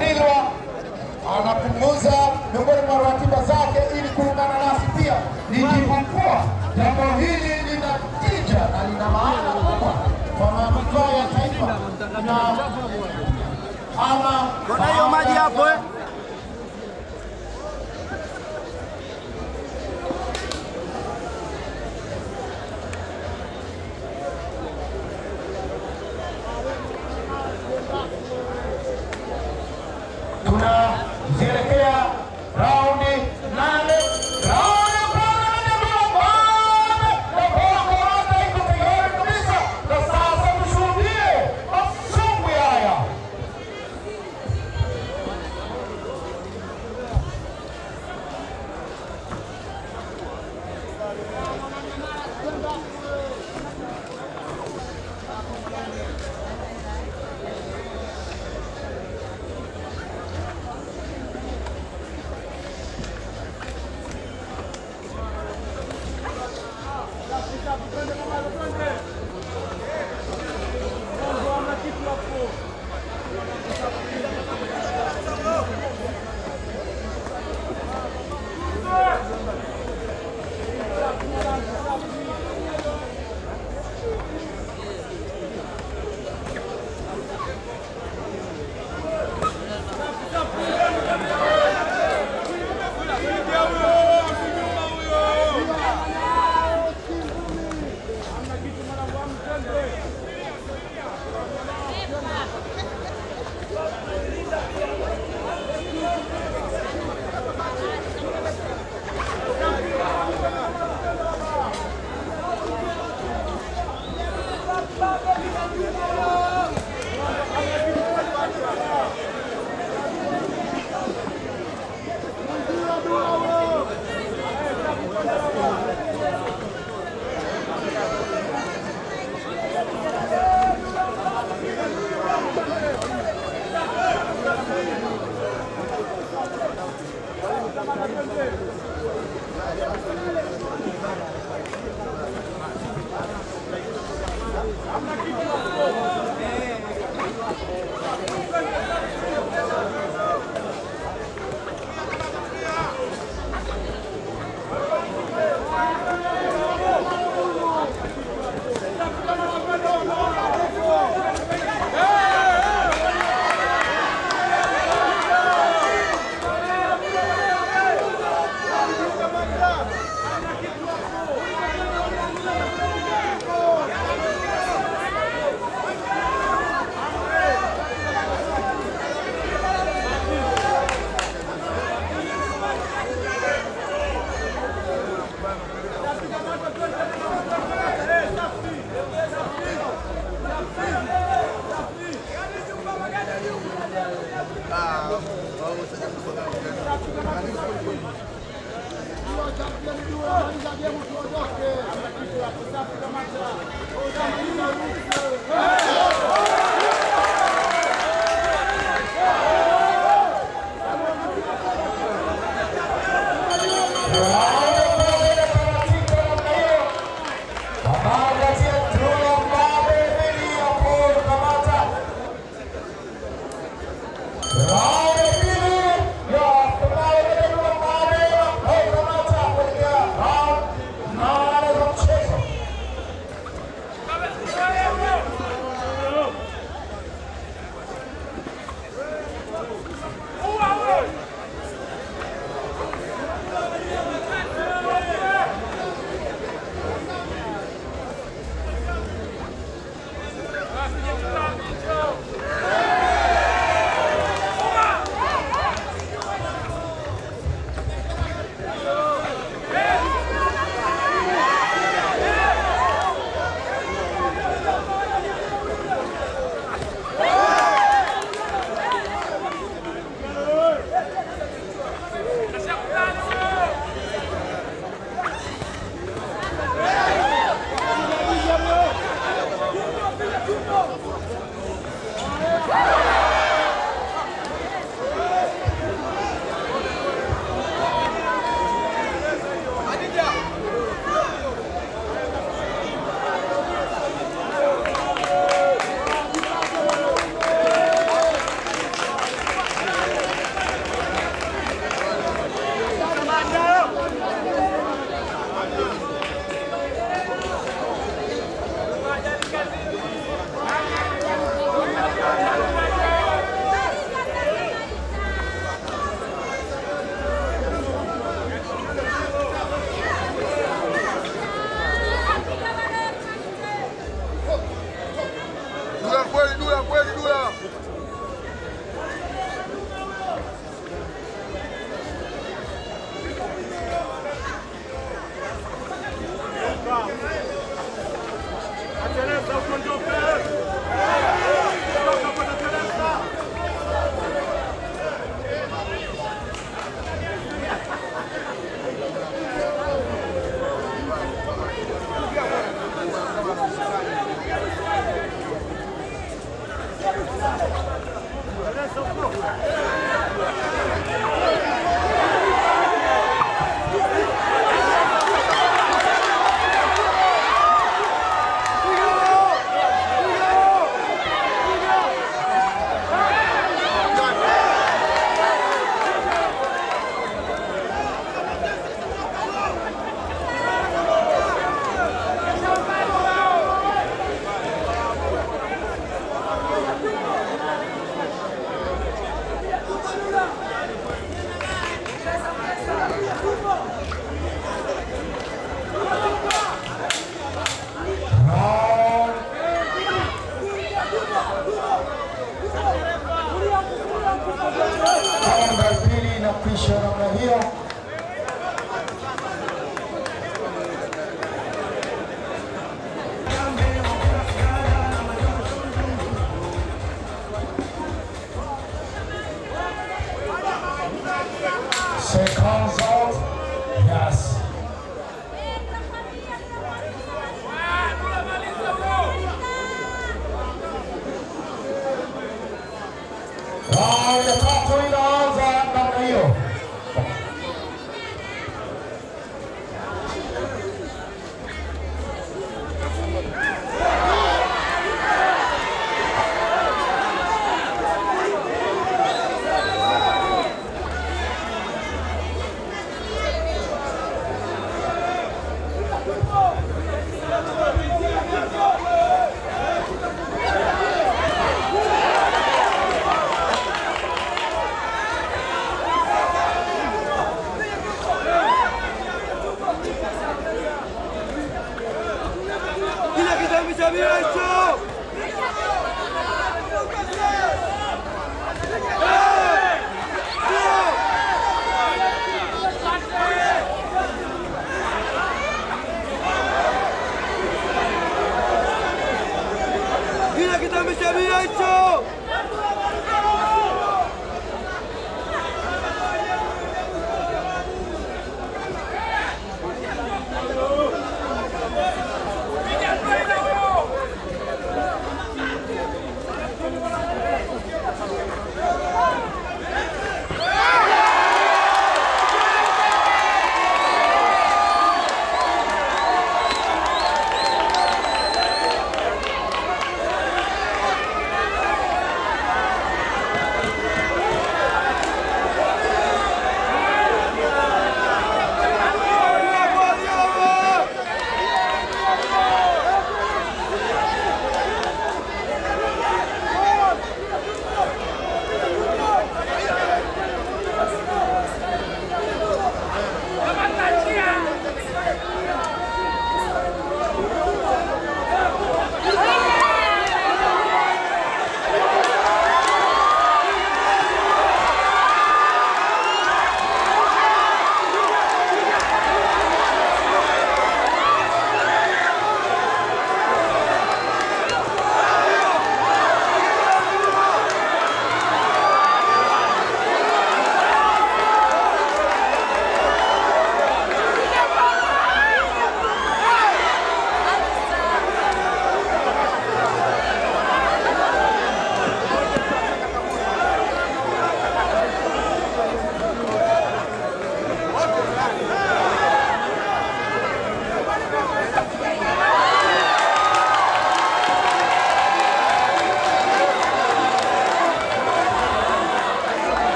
Ndilwa anapunguza miongoni mwa ratiba zake ili kuungana nasi pia. Nikipokuwa jambo hili lina tija na lina maana kubwa kwa manufaa ya taifa na ama Kona hiyo maji hapo eh. tunazielekea raundi nane. Raundi ya kwanza ni Mbamba, na Bongo Rwanda iko tayari kabisa, na sasa tushuhudie masumbwi haya. marekebisho ya namna hiyo. Seconds out. Yes. Raundi ya tatu inaanza namna hiyo.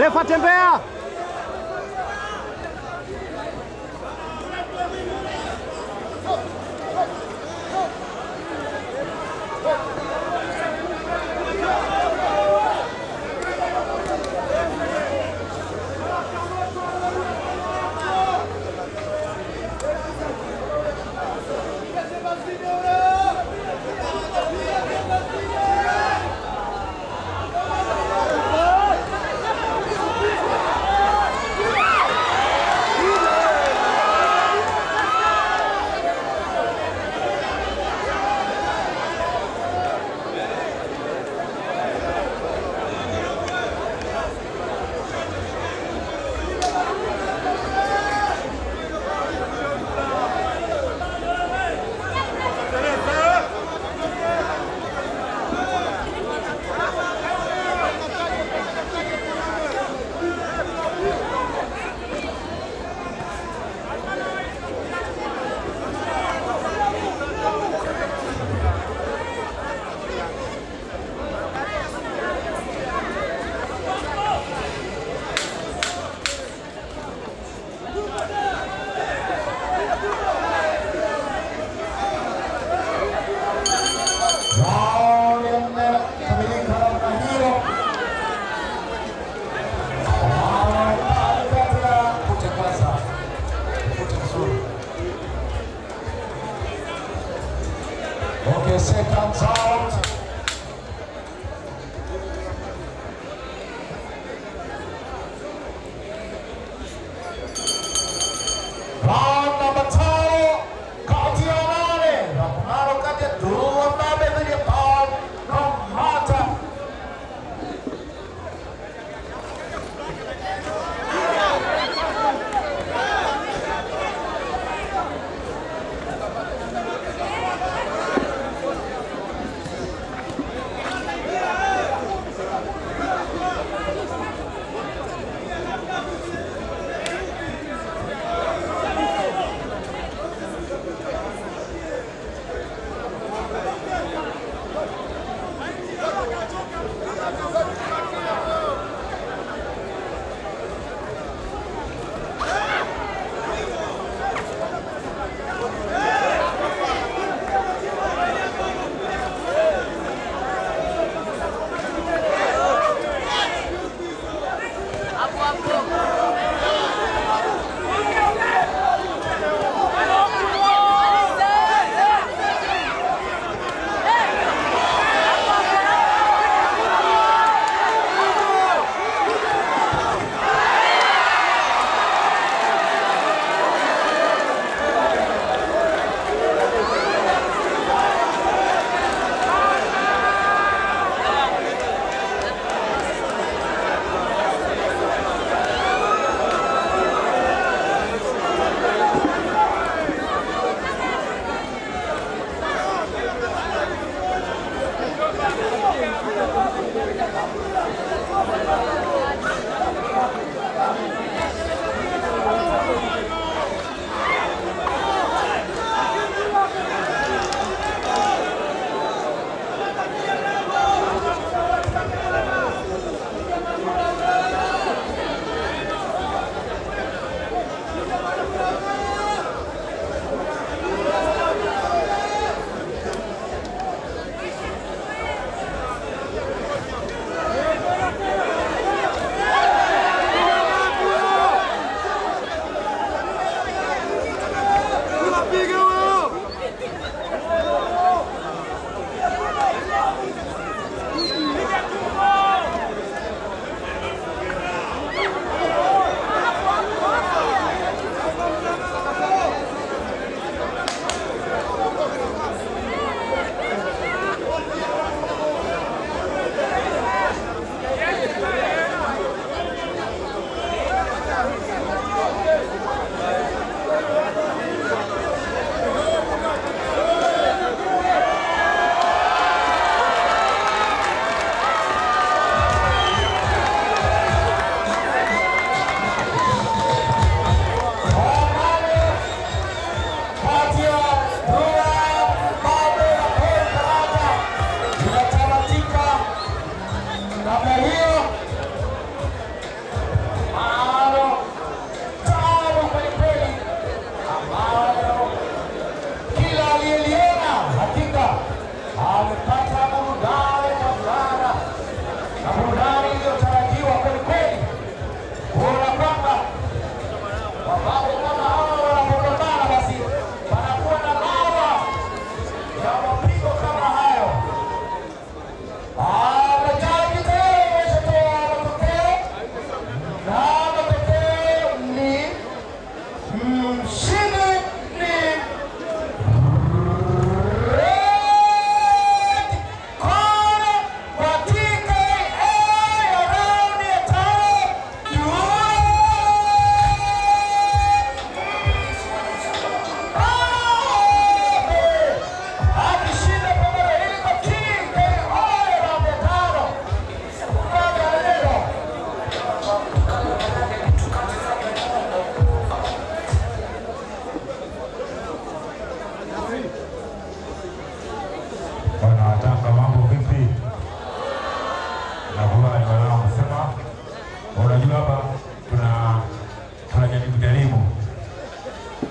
Refa tembea. Raundi ya nne kamilika namna hiyo. Katika kuchakaza kucha vizuri. Okay, seconds out. Round number tano kati ya nane mapambano kati ya Dulwa Mbabe dhidi ya Paul Nomata.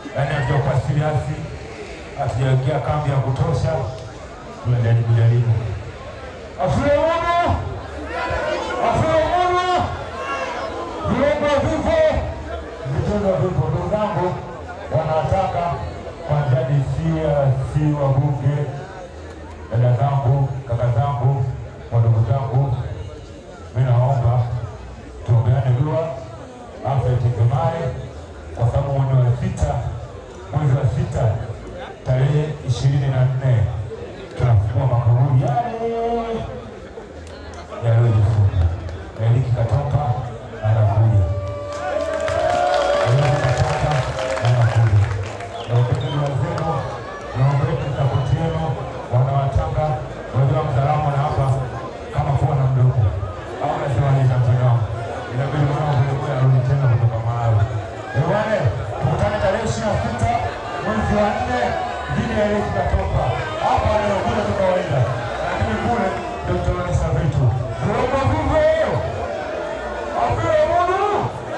yaani hatujakuwa serious, hatujaingia kambi ya kutosha, tunajaribu jaribu. Afule mono, afule mono, viungo vipo, vitendo vipo. Ndugu zangu, wanataka kwanza disia si wabunge, dada zangu, kaka zangu, wadogo zangu, mi naomba tuombeane dua afya itekemare, kwa sababu mwezi wa sita, mwezi wa sita tarehe ishirini na nne tunafungua makaburi yale yaliyojifunga. Eliki Katoka anakuja, Eliki Katoka anakuja. Naombeni dua zenu, naombeni sapoti yenu, wanawatanga unajua msalama na hapa kama kuwa na mdogo au nasema ni Tanzania, inabidi mwana kulikuwa arudi tena kutoka Malawi. Bwana, tukutane tarehe ishirini na sita mwezi wa nne dhidi ya Eliki Katoka. Hapa leo kule tu kawaida, lakini kule ndio tutaonyesha vitu viombo vivyo avile mudu.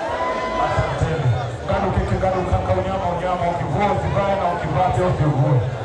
Asanteni. Ngadu keke ngadu kaka, unyama unyama, ukivua usivae na ukivaa pia usivue.